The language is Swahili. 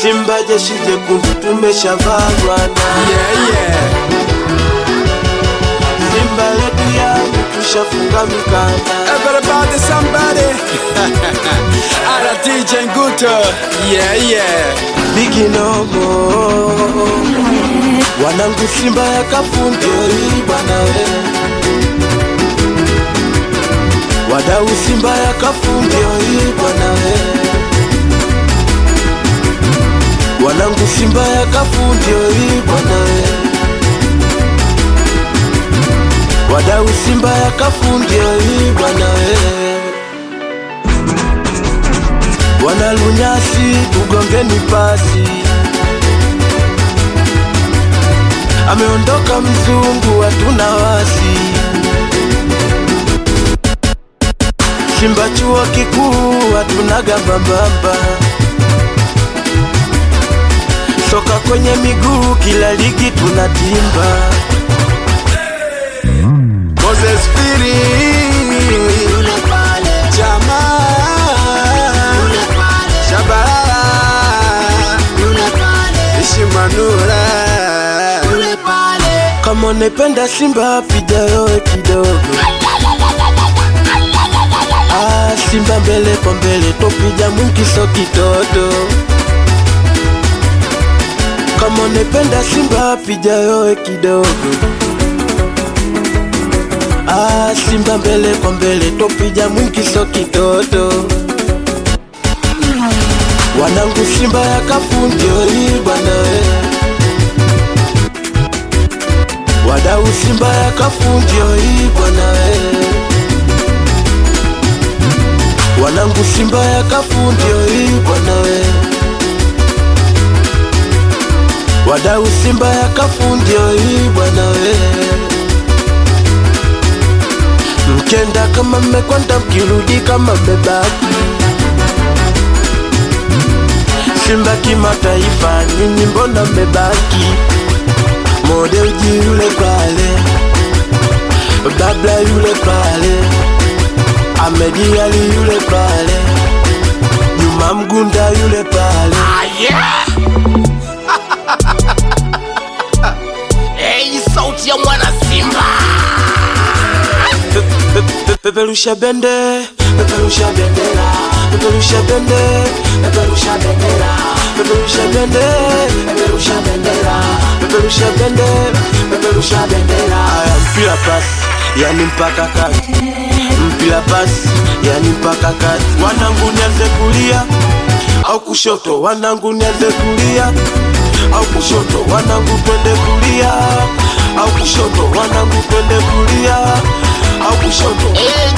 Simba jeshi jekundu tumeshavaa bwana, Yeah, yeah. Simba yetu yangu tushafunga mikanda. Everybody, somebody. Ala DJ Nguto. Yeah, yeah. Biginomo wanangu Simba ya kafundio hii bwana we, wadau Simba ya kafundio hii bwana we, wanangu Simba ya kafundio hii bwana we, wadau Simba ya kafundio hii bwana we wanalunyasi tugongeni pasi, ameondoka mzungu, hatuna wasi. Simba chuo kikuu hatuna gambambamba, soka kwenye miguu, kila ligi tunatimba. Moses Firi. Jamaa. Shabalala. Ishimanura. Kama unapenda Simba piga yowe kidogo. Ah, Simba mbele kwa mbele topija mwingi so kitoto. Kama unapenda Simba piga yowe kidogo. Ah, Simba mbele kwa mbele topija mwingi so kitoto. Wanangu Simba ya kafundio hii bwana we. Wadau Simba ya kafundio hii bwana we. Wanangu Simba ya kafundio hii bwana we. Wadau Simba ya kafundio hii bwana we. Mkenda kama mmekwenda, mkirudi kama mmebaki. Simba kimataifa, nyinyi mbona mmebaki? Mode uji yule pale, Babla yule pale, Ahmedi Ali yule pale, Juma Mgunda yule pale. Hey, sauti ya mwana Simba. Pe- pe- pe- Peperusha bende, peperusha bendera, peperusha bende, peperusha bendera, peperusha bende, peperusha bendera, peperusha bende, peperusha bendera. Aya, mpira pasi, yani mpaka kati, mpira pasi, yani mpaka kati. Wanangu nianze kulia au kushoto, wanangu nianze kulia au kushoto, wanangu twende kulia au kushoto, wanangu twende kulia au kushoto. Hey,